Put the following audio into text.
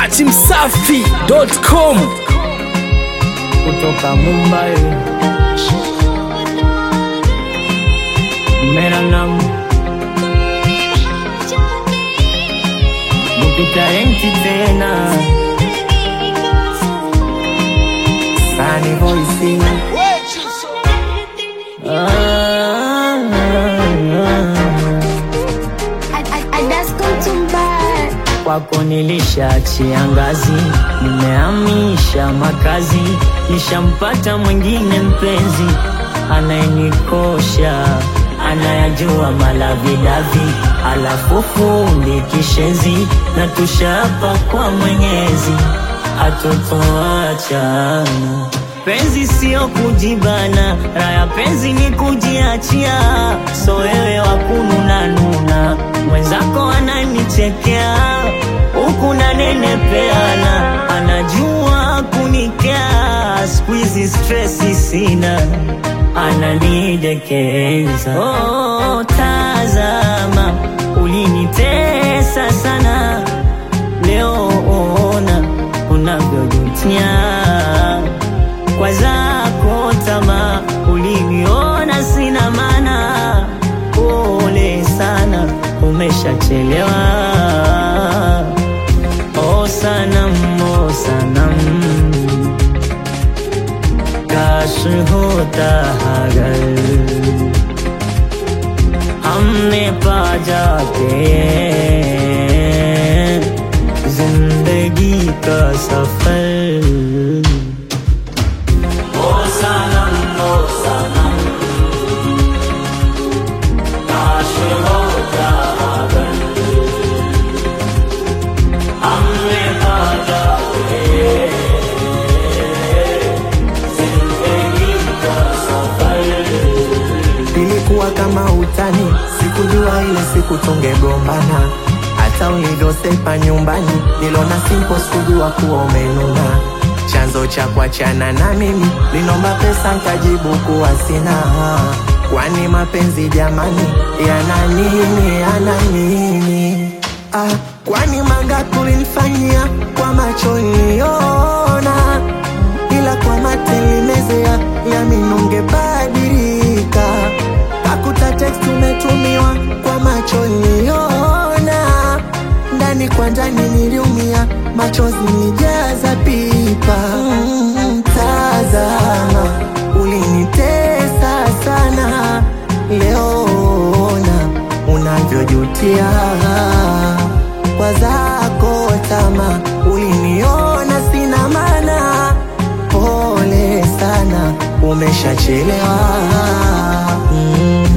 dachimsafi.com kutoka Mumbai. Mera naam Mukitaenti tena Sunny voice ah, kwako nilishaachia ngazi, nimehamisha makazi, nishampata mwingine mpenzi anayenikosha, anayajua malavidavi, alafu fundi kishenzi, na tushapa kwa Mwenyezi atotoachana. Penzi sio kujibana, raya penzi ni kujiachia. So wewe wakununa nuna, mwenzako ananichekea huku nanenepeana, anajua kunikea. Siku hizi stresi sina, ananidekeza. Oh, tazama ulinitesa sana, leo ona unavyojutia kwa zako tamaa, uliniona sina maana. Pole sana, umeshachelewa. Oh sanam, oh sanam, काश होता अगर हमने पा जाते जिंदगी का सफर ओ सनम ओ सनम काश होता अगर हमने पा जाते जिंदगी का सफर Ilikuwa kama utani, sikujua ile siku tungegombana. Hata ulivyosepa nyumbani, nilona simpo, sikujua kuwa umenuna. Chanzo cha kuachana na mimi, linomba pesa nkajibu kuwa sina. Kwani mapenzi jamani, yana nini, yana nini? Ah, kwani mangapi ulinifanyia kwa macho niliona ila kwa matelimezea yami nungebadilika. Kakuta text umetumiwa kwa macho niliona, ndani kwa ndani niliumia, machozi nijaza pipa. Mm, tazama ulinitesa sana, leo ona unavyojutia kwa zako tama, uliniona sina maana pole sana, umeshachelewa. Mm.